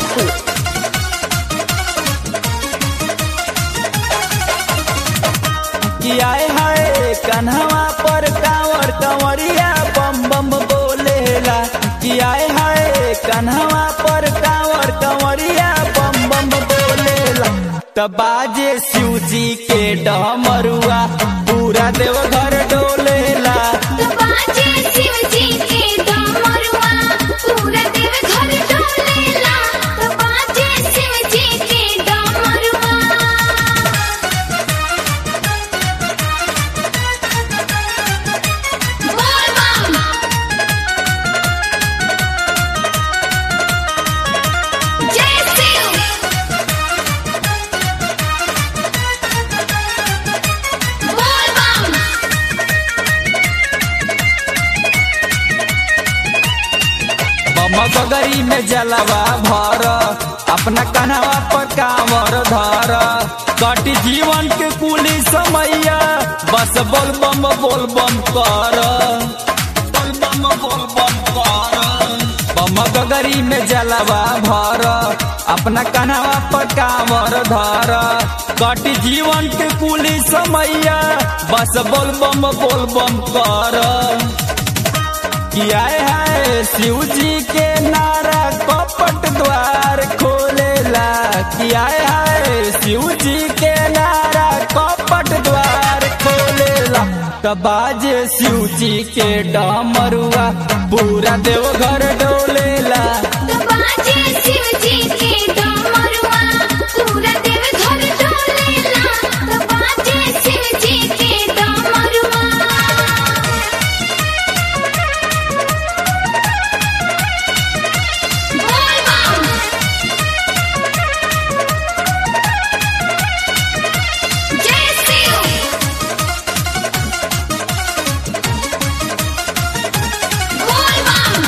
Bhojpur. कि आए हाय कन्हवा पर कांवर कंवरिया बम बम बोलेला कि आए हाय कन्हवा पर कांवर कंवरिया बम बम बोलेला तब बाजे शिव जी के डमरुआ पूरा देवघर डोलेला बाजे शिव जी के डमरुआ पूरा देव घर डोलेला बाजे शिव जी के डमरुआ बोल बम जय शिव बोल बम बमगरी में जलवा भर अपना कन्हवा पर कांवर धर कटी जीवन के कुली समैया बस बोल बम बोल बम कर बोल बम बोल बम कर बमगरी में जलवा भर अपना कन्हवा पर कांवर धर कटी जीवन के कुली समैया बस बोल बम बोल बम कर किया है शिव जी के नारा कपट द्वार खोलेला किया है शिव जी के नारा कपट द्वार खोलेला तबाज शिव जी के डमरुआ पूरा देवघर डोलेला बाजे शिव जी के डमरुआ पूरा देव घर डोलेला बाजे शिव जी के डमरुआ बोल बम जय शिव बोल बम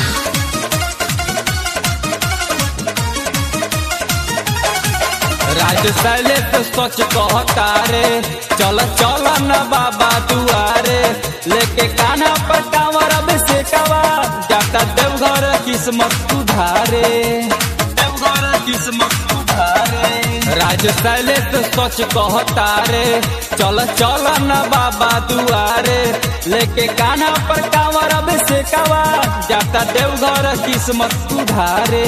राज सैले तो सच कहता रे चल चल न बाबा दुआरे लेके कान्हा पर कांवर अब से कवा जाता देवघर किस्मत सुधारे देवघर किस्मत सुधारे राज सैले तो सच कहता रे चल चल न बाबा दुआरे लेके कान्हा पर कांवर अब से कवा जाता देवघर किस्मत सुधारे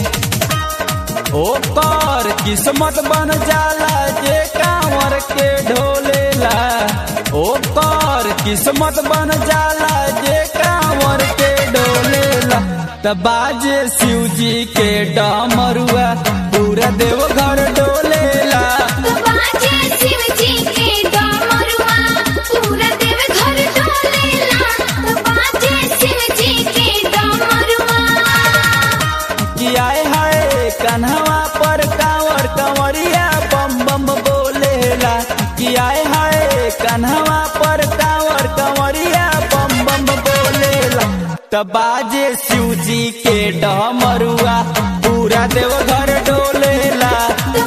ओकर किस्मत बन जाला जे कांवर के ढोलेला ओकर किस्मत बन जाला जे कांवर के डोलेला तब बाजे शिव जी के डमरुआ पूरा देवघर डोलेला बाजे शिव जी के डमरुआ पूरा देव घर डोलेला बाजे शिव जी के डमरुआ कि आए हाय कन्हवा पर कांवर कंवरिया बम बम बोलेला कि आए हाय कन्हवा पर कांवर कंवरिया बम बम बोलेला तब बाजे शिव जी के डमरुआ पूरा देवघर डोलेला